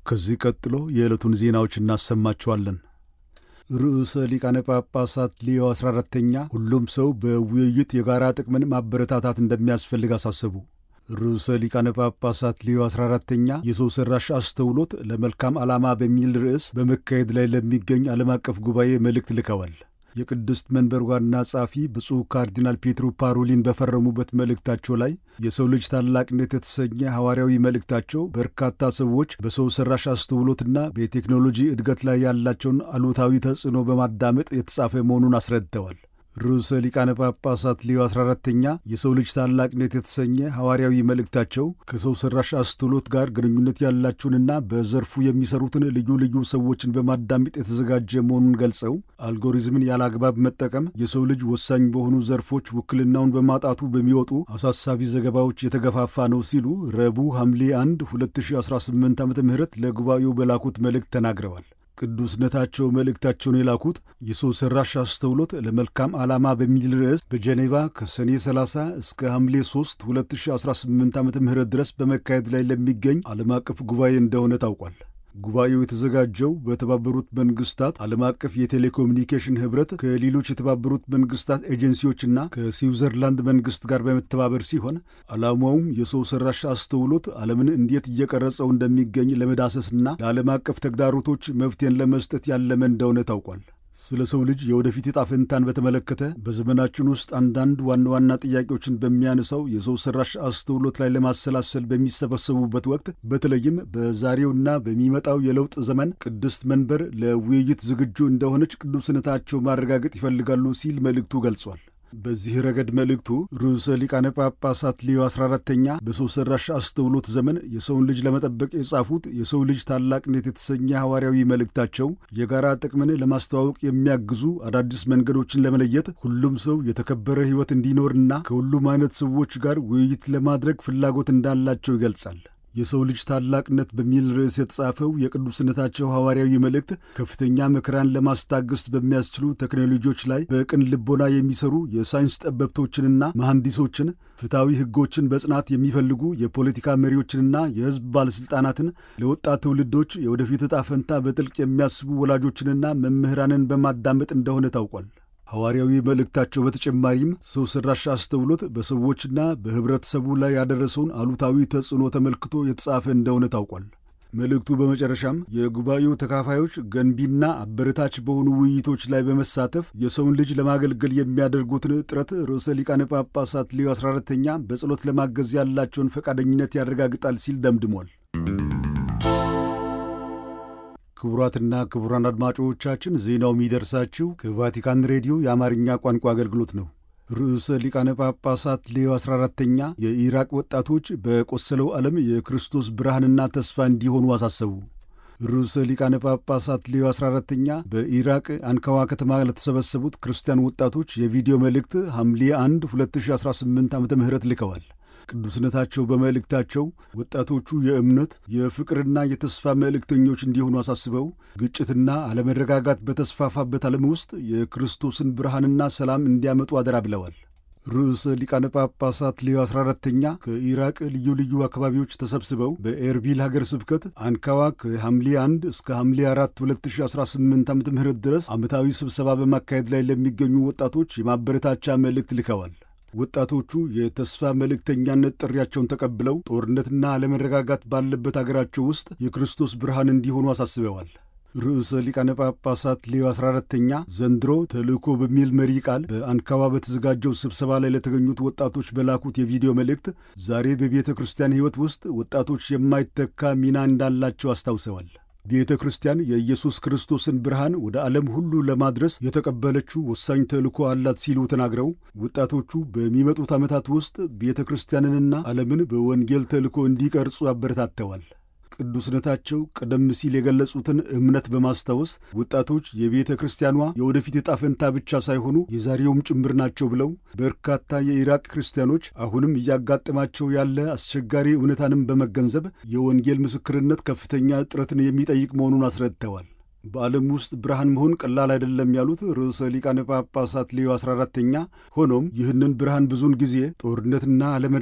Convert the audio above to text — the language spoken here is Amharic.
ከዚህ ቀጥሎ የዕለቱን ዜናዎች እናሰማችኋለን። ርዕሰ ሊቃነ ጳጳሳት ሊዮ 14ተኛ ሁሉም ሰው በውይይት የጋራ ጥቅምን ማበረታታት እንደሚያስፈልግ አሳሰቡ። ርዕሰ ሊቃነ ጳጳሳት ሊዮ 14ተኛ የሰው ሠራሽ አስተውሎት ለመልካም ዓላማ በሚል ርዕስ በመካሄድ ላይ ለሚገኝ ዓለም አቀፍ ጉባኤ መልእክት ልከዋል። የቅድስት መንበር ዋና ጸሐፊ ብፁዕ ካርዲናል ፔትሮ ፓሮሊን በፈረሙበት መልእክታቸው ላይ የሰው ልጅ ታላቅነት የተሰኘ ሐዋርያዊ መልእክታቸው በርካታ ሰዎች በሰው ሠራሽ አስተውሎትና በቴክኖሎጂ እድገት ላይ ያላቸውን አሉታዊ ተጽዕኖ በማዳመጥ የተጻፈ መሆኑን አስረድተዋል። ርዕሰ ሊቃነ ጳጳሳት ሊዮ 14ተኛ የሰው ልጅ ታላቅነት የተሰኘ ሐዋርያዊ መልእክታቸው ከሰው ሠራሽ አስተውሎት ጋር ግንኙነት ያላቸውንና በዘርፉ የሚሰሩትን ልዩ ልዩ ሰዎችን በማዳመጥ የተዘጋጀ መሆኑን ገልጸው አልጎሪዝምን ያለ አግባብ መጠቀም የሰው ልጅ ወሳኝ በሆኑ ዘርፎች ውክልናውን በማጣቱ በሚወጡ አሳሳቢ ዘገባዎች የተገፋፋ ነው ሲሉ ረቡዕ ሐምሌ 1 2018 ዓ ም ለጉባኤው በላኩት መልእክት ተናግረዋል። ቅዱስነታቸው መልእክታቸውን የላኩት የሰው ሠራሽ አስተውሎት ለመልካም ዓላማ በሚል ርዕስ በጀኔቫ ከሰኔ 30 እስከ ሐምሌ 3 2018 ዓ ም ድረስ በመካሄድ ላይ ለሚገኝ ዓለም አቀፍ ጉባኤ እንደሆነ ታውቋል። ጉባኤው የተዘጋጀው በተባበሩት መንግስታት ዓለም አቀፍ የቴሌኮሙኒኬሽን ኅብረት ከሌሎች የተባበሩት መንግስታት ኤጀንሲዎችና ከስዊዘርላንድ መንግስት ጋር በመተባበር ሲሆን ዓላማውም የሰው ሠራሽ አስተውሎት ዓለምን እንዴት እየቀረጸው እንደሚገኝ ለመዳሰስና ለዓለም አቀፍ ተግዳሮቶች መፍትሄን ለመስጠት ያለመ እንደሆነ ታውቋል። ስለ ሰው ልጅ የወደፊት ዕጣ ፈንታን በተመለከተ በዘመናችን ውስጥ አንዳንድ ዋና ዋና ጥያቄዎችን በሚያነሳው የሰው ሠራሽ አስተውሎት ላይ ለማሰላሰል በሚሰበሰቡበት ወቅት በተለይም በዛሬውና በሚመጣው የለውጥ ዘመን ቅድስት መንበር ለውይይት ዝግጁ እንደሆነች ቅዱስነታቸው ማረጋገጥ ይፈልጋሉ ሲል መልእክቱ ገልጿል። በዚህ ረገድ መልእክቱ ርዕሰ ሊቃነ ጳጳሳት ሊዮ 14ተኛ በሰው ሠራሽ አስተውሎት ዘመን የሰውን ልጅ ለመጠበቅ የጻፉት የሰው ልጅ ታላቅነት የተሰኘ ሐዋርያዊ መልእክታቸው የጋራ ጥቅምን ለማስተዋወቅ የሚያግዙ አዳዲስ መንገዶችን ለመለየት ሁሉም ሰው የተከበረ ሕይወት እንዲኖርና ከሁሉም አይነት ሰዎች ጋር ውይይት ለማድረግ ፍላጎት እንዳላቸው ይገልጻል። የሰው ልጅ ታላቅነት በሚል ርዕስ የተጻፈው የቅዱስነታቸው ሐዋርያዊ መልእክት ከፍተኛ መከራን ለማስታገስ በሚያስችሉ ቴክኖሎጂዎች ላይ በቅን ልቦና የሚሰሩ የሳይንስ ጠበብቶችንና መሐንዲሶችን፣ ፍትሐዊ ሕጎችን በጽናት የሚፈልጉ የፖለቲካ መሪዎችንና የሕዝብ ባለሥልጣናትን፣ ለወጣት ትውልዶች የወደፊት ዕጣ ፈንታ በጥልቅ የሚያስቡ ወላጆችንና መምህራንን በማዳመጥ እንደሆነ ታውቋል። ሐዋርያዊ መልእክታቸው በተጨማሪም ሰው ሠራሽ አስተውሎት በሰዎችና በኅብረተሰቡ ላይ ያደረሰውን አሉታዊ ተጽዕኖ ተመልክቶ የተጻፈ እንደሆነ ታውቋል። መልእክቱ በመጨረሻም የጉባኤው ተካፋዮች ገንቢና አበረታች በሆኑ ውይይቶች ላይ በመሳተፍ የሰውን ልጅ ለማገልገል የሚያደርጉትን ጥረት ርዕሰ ሊቃነ ጳጳሳት ሊዮ 14ተኛ በጸሎት ለማገዝ ያላቸውን ፈቃደኝነት ያረጋግጣል ሲል ደምድሟል። ክቡራትና ክቡራን አድማጮቻችን ዜናው የሚደርሳችሁ ከቫቲካን ሬዲዮ የአማርኛ ቋንቋ አገልግሎት ነው። ርዕሰ ሊቃነ ጳጳሳት ሌዮ 14ተኛ የኢራቅ ወጣቶች በቆሰለው ዓለም የክርስቶስ ብርሃንና ተስፋ እንዲሆኑ አሳሰቡ። ርዕሰ ሊቃነ ጳጳሳት ሌዮ 14ተኛ በኢራቅ አንካዋ ከተማ ለተሰበሰቡት ክርስቲያን ወጣቶች የቪዲዮ መልእክት ሐምሌ 1 2018 ዓ ም ልከዋል። ቅዱስነታቸው በመልእክታቸው ወጣቶቹ የእምነት የፍቅርና የተስፋ መልእክተኞች እንዲሆኑ አሳስበው ግጭትና አለመረጋጋት በተስፋፋበት ዓለም ውስጥ የክርስቶስን ብርሃንና ሰላም እንዲያመጡ አደራ ብለዋል። ርዕሰ ሊቃነ ጳጳሳት ሌዮ 14ተኛ ከኢራቅ ልዩ ልዩ አካባቢዎች ተሰብስበው በኤርቢል ሀገር ስብከት አንካዋ ከሐምሌ 1 እስከ ሐምሌ 4 2018 ዓ ም ድረስ ዓመታዊ ስብሰባ በማካሄድ ላይ ለሚገኙ ወጣቶች የማበረታቻ መልእክት ልከዋል። ወጣቶቹ የተስፋ መልእክተኛነት ጥሪያቸውን ተቀብለው ጦርነትና አለመረጋጋት ባለበት አገራቸው ውስጥ የክርስቶስ ብርሃን እንዲሆኑ አሳስበዋል። ርዕሰ ሊቃነ ጳጳሳት ሌዮ 14ተኛ ዘንድሮ ተልእኮ በሚል መሪ ቃል በአንካዋ በተዘጋጀው ስብሰባ ላይ ለተገኙት ወጣቶች በላኩት የቪዲዮ መልእክት ዛሬ በቤተ ክርስቲያን ሕይወት ውስጥ ወጣቶች የማይተካ ሚና እንዳላቸው አስታውሰዋል። ቤተ ክርስቲያን የኢየሱስ ክርስቶስን ብርሃን ወደ ዓለም ሁሉ ለማድረስ የተቀበለችው ወሳኝ ተልእኮ አላት ሲሉ ተናግረው ወጣቶቹ በሚመጡት ዓመታት ውስጥ ቤተ ክርስቲያንንና ዓለምን በወንጌል ተልእኮ እንዲቀርጹ አበረታተዋል። ቅዱስነታቸው ቀደም ሲል የገለጹትን እምነት በማስታወስ ወጣቶች የቤተ ክርስቲያኗ የወደፊት ዕጣ ፈንታ ብቻ ሳይሆኑ የዛሬውም ጭምር ናቸው ብለው በርካታ የኢራቅ ክርስቲያኖች አሁንም እያጋጠማቸው ያለ አስቸጋሪ እውነታንም በመገንዘብ የወንጌል ምስክርነት ከፍተኛ ጥረትን የሚጠይቅ መሆኑን አስረድተዋል። በዓለም ውስጥ ብርሃን መሆን ቀላል አይደለም ያሉት ርዕሰ ሊቃነ ጳጳሳት ሌዮ 14ተኛ ሆኖም ይህንን ብርሃን ብዙውን ጊዜ ጦርነትና አለመ